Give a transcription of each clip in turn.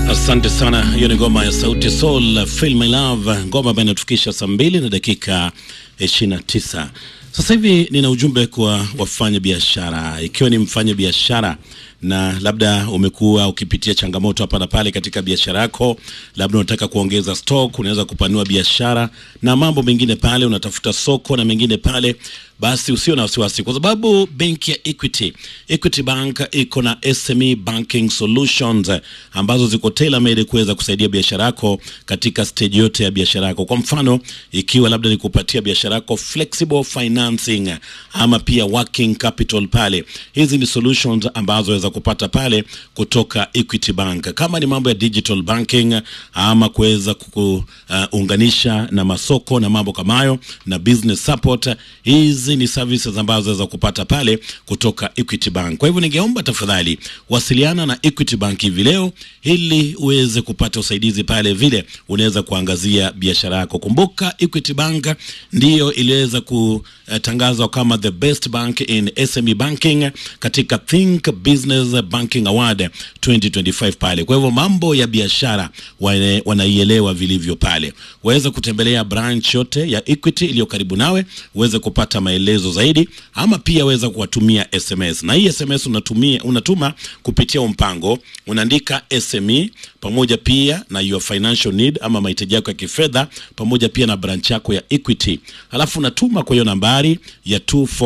Asante sana. Hiyo ni ngoma ya Sauti Sol, Feel My Love, ngoma ambayo inatufikisha saa mbili na dakika 29. Sasa hivi nina ujumbe kwa wafanya biashara. Ikiwa ni mfanya biashara na labda umekuwa ukipitia changamoto hapa na pale katika biashara yako, labda unataka kuongeza stock, unaweza kupanua biashara na mambo mengine pale, unatafuta soko na mengine pale, basi usio na wasiwasi, kwa sababu benki ya Equity, Equity Bank iko na SME banking solutions ambazo ziko tailor made kuweza kusaidia biashara yako katika stage yote ya biashara yako. Kwa mfano, ikiwa labda ni kupatia biashara yako flexible financing ama pia working capital pale, hizi ni solutions ambazo waweza kupata pale kutoka Equity Bank. Kama ni mambo ya digital banking ama kuweza kuunganisha uh, na masoko na mambo kama hayo na business support, hizi ni services ambazo waweza kupata pale kutoka Equity Bank. Kwa hivyo ningeomba tafadhali wasiliana na Equity Bank hivi leo ili uweze kupata usaidizi pale, vile unaweza kuangazia biashara yako. Kumbuka Equity Bank ndiyo iliweza kutangazwa kama the best bank in SME banking katika Think Business Banking Award 2025 pale. Kwa hivyo mambo ya biashara wana- wanaielewa vilivyo pale. Waweza kutembelea branch yote ya Equity iliyo karibu nawe uweze kupata maelezo zaidi, ama pia weza kuwatumia SMS, na hii SMS unatumia, unatuma kupitia mpango, unaandika SME pamoja pia na your financial need ama mahitaji yako ya kifedha pamoja pia na branch yako ya Equity, halafu unatuma kwa hiyo nambari ya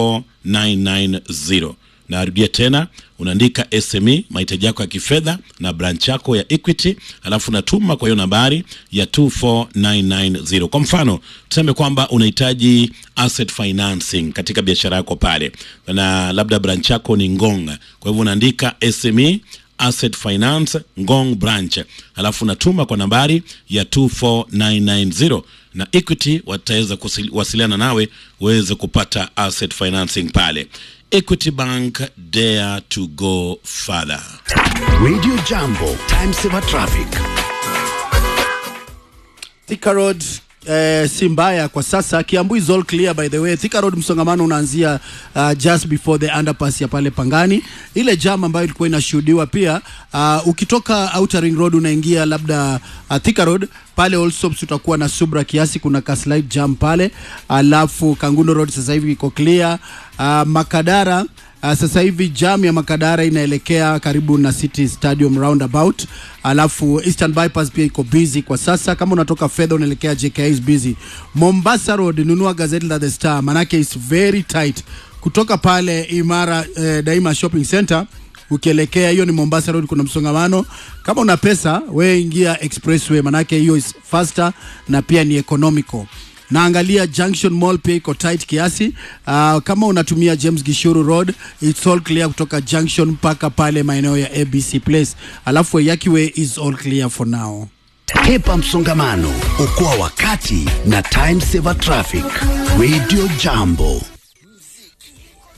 24990 narudia tena unaandika SME mahitaji yako ya kifedha na branch yako ya Equity, alafu unatuma kwa hiyo nambari ya 24990. Kwa mfano tuseme kwamba unahitaji asset financing katika biashara yako pale, na labda branch yako ni Ngong, kwa hivyo unaandika SME Asset Finance Ngong branch, alafu unatuma kwa nambari ya 24990 na Equity wataweza kuwasiliana nawe uweze kupata asset financing pale. Equity Bank, dare to go further. Radio Jambo, time saver traffic. Thika Road eh, si mbaya kwa sasa. Kiambu is all clear by the way. Thika Road msongamano unaanzia uh, just before the underpass ya pale Pangani. Ile jam ambayo ilikuwa inashuhudiwa pia uh, ukitoka Outer Ring Road unaingia labda uh, Thika Road pale Allsops utakuwa na subra kiasi, kuna ka slight jam pale, alafu Kangundo Road sasa hivi iko clear. Uh, Makadara Uh, sasa hivi jam ya Makadara inaelekea karibu na City Stadium roundabout, alafu Eastern Bypass pia iko busy kwa sasa. Kama unatoka fedha unaelekea JKIA is busy. Mombasa Road, nunua gazeti la The Star, manake is very tight kutoka pale Imara eh, Daima Shopping Center ukielekea hiyo ni Mombasa Road, kuna msongamano. Kama una pesa wewe ingia expressway, manake hiyo is faster na pia ni economical naangalia Junction Mall pia iko tight kiasi. Uh, kama unatumia James Gishuru Road it's all clear kutoka Junction mpaka pale maeneo ya ABC Place, alafu Waiyaki Way is all clear for now. Hepa msongamano, okoa wakati na time saver traffic. Radio Jambo.